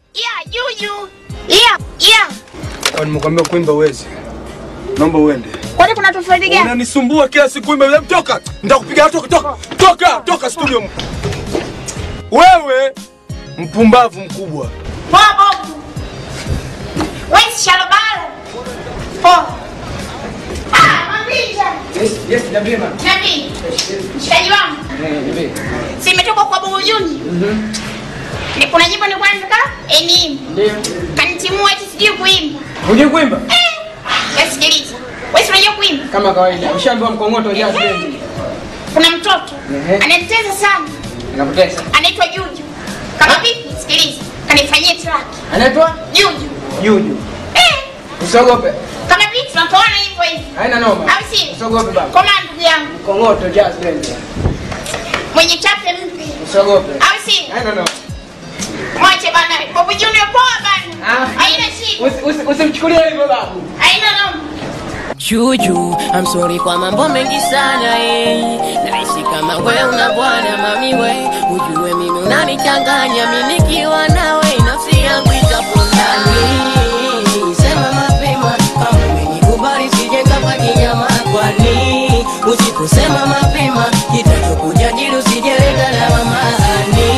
Yeah, juju. Yeah, yeah. Au nimekwambia kuimba uwezi. Naomba uende. Kwani kuna tofauti gani? Unanisumbua kila siku kuimba. Hebu Toka. Nitakupiga toka toka. Toka, toka studio. Wewe mpumbavu mkubwa. Poa Bobu. Wewe si shalobalo. Poa. Ah, mambija. Yes, yes, niambie mama. Nabii. Mshikaji wangu. Eh, niambie. Si imetoka kwa Bobu Juni. Ni kuna nyimbo ni kwanza eni. Ndio. Kanitimua eti sijui kuimba. Hujui kuimba? Eh. Wewe sikiliza. Wewe si unajua kuimba? Kama kawaida. Ushaambiwa mkongoto jazz band. Kuna mtoto Ehe. ananiteza sana. Nakutesa. Anaitwa Juju. Kama vipi? Sikiliza. Kanifanyie track. Anaitwa Juju. Juju. Eh. Usiogope. Kama vipi tunatoana hivyo hivyo. Haina noma. Au si? Usiogope baba. Koma ndugu yangu. Mkongoto jazz band. Mwenye chape mpe. Usiogope. Au si? Haina noma. Mwache bana. Bobu Junior poa bana. Ah. Haina shida. Usi- usi- Usimchukulie hivyo babu. Haina noma. Juju, I'm sorry kwa mambo mengi sana eh. Naishi kama we una bwana mami we, ujue mimi unanichanganya mimi nikiwa nawe nafsi yangu itapondani. Sema mapema kama umenikubali sije kama kinyama kwani usiposema mapema kitachokuja jili usijeleta lawamani.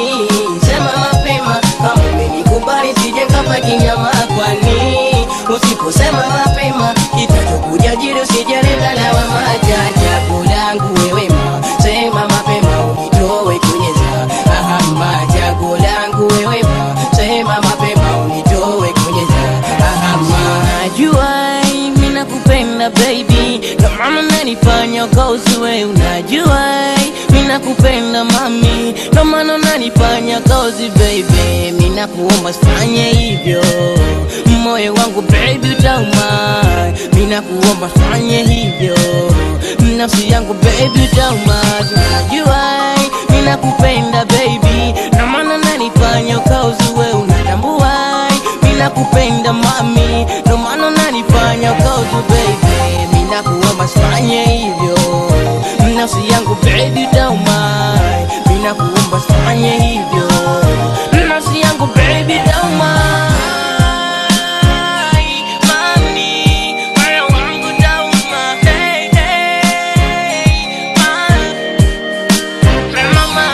Sema mapema kama umenikubali sije kama kinyama kwani usiposema mapema kitachokuja jili usijeleta lawama. Jajabu langu wewe ma sema mapema unitoe kwenye za ahama. Jago langu wewe ma sema mapema unitoe kwenye za ahama. Najua mimi nakupenda baby, ndo maana unanifanya ukauzue. Unajua mimi nakupenda mami, ndo maana unanifanya kauzi baby. Mimi nakuomba usifanye hivyo, moyo wangu baby utauma. Mimi nakuomba usifanye hivyo, nafsi yangu baby utauma. Unajua mimi nakupenda baby, ndo maana unanifanya ukauzue. Unatambua mimi nakupenda mami, ndo maana unanifanya ukauzu baby. Mimi nakuomba usifanye hivyo, nafsi yangu baby tauma. Mimi nakuomba usifanye hivyo, nafsi yangu baby tauma. Mami, moyo wangu tauma. Hey, hey, mama.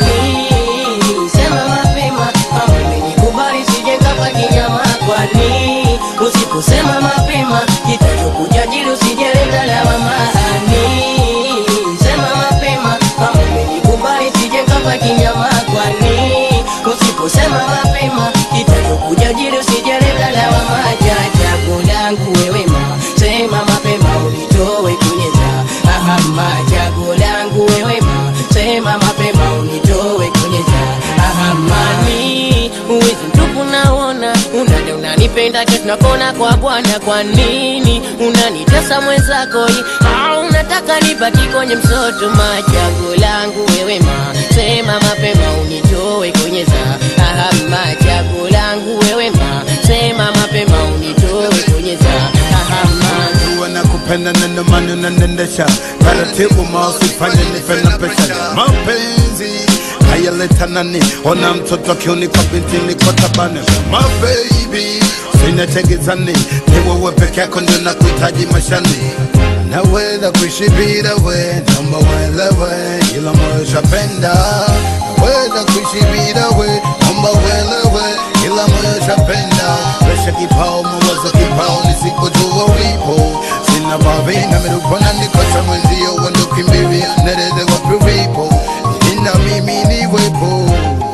Sema mapema kama umenikubali sije kama kinyama kwani usiposema mapema kitachokuja jili usijeleta lawamani sema mapema kama umenikubali sije kama kinyama kwani usiposema mapema kitachokuja jili usijeleta lawama jajabu langu wewe ma sema mapema unitoe kwenye za ahama jago langu wewe ma sema mapema unitoe kwenye za ahamani uwezi mtupu naona unada unanipenda ke tunakona kwa bwana kwa nini unanitesa mwenzako hii? au unataka nibaki kwenye msoto majago langu wewe ma sema mapema unitoe kwenye za ahama jago langu wewe ma sema mapema unitoe kwenye za ahama Najua nakupenda na ndio maana unanendesha taratibu, mausifanye nife na pesa ya mapenzi hayaleta nani? Ona mtoto akiunika binti niko tabani, my baby sina tegezani, ni wewe peke yako ndio nakuhitaji mashani naweza kuishi bila we, naomba uelewe, ila moyo shapenda. Naweza kuishi bila we, naomba uelewe, ila moyo shapenda. Presha kipao, mawazo kipao, nisipojua ulipo sina babi na mirupana nikosa mwenzio, wendo kimbivi nerede wapi ulipo, ina mimi niwepo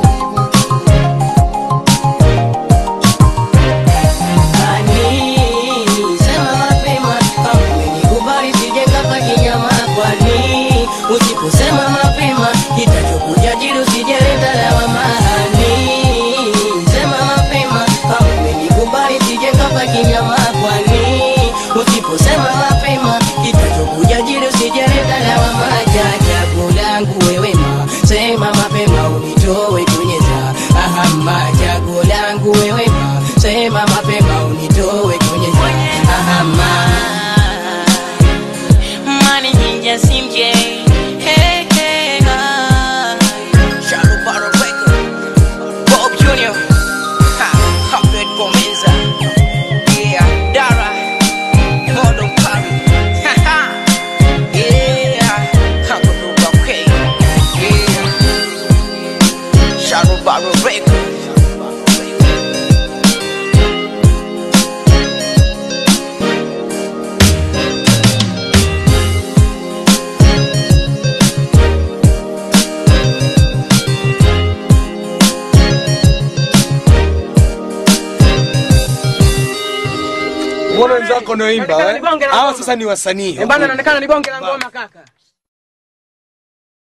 Sema mapema kama umenikubali sije kama kinyama kwani usiposema mapema kitachokuja jili usijeleta lawamani sema mapema kama umenikubali sije kama kinyama kwani usiposema mapema kitachokuja jili usijeleta lawama jajabu Mbona wenzako wanaoimba Inaonekana eh? ni bonge la Hawa ngoma. sasa ni wasanii. Eh, bana inaonekana ni bonge la ngoma kaka.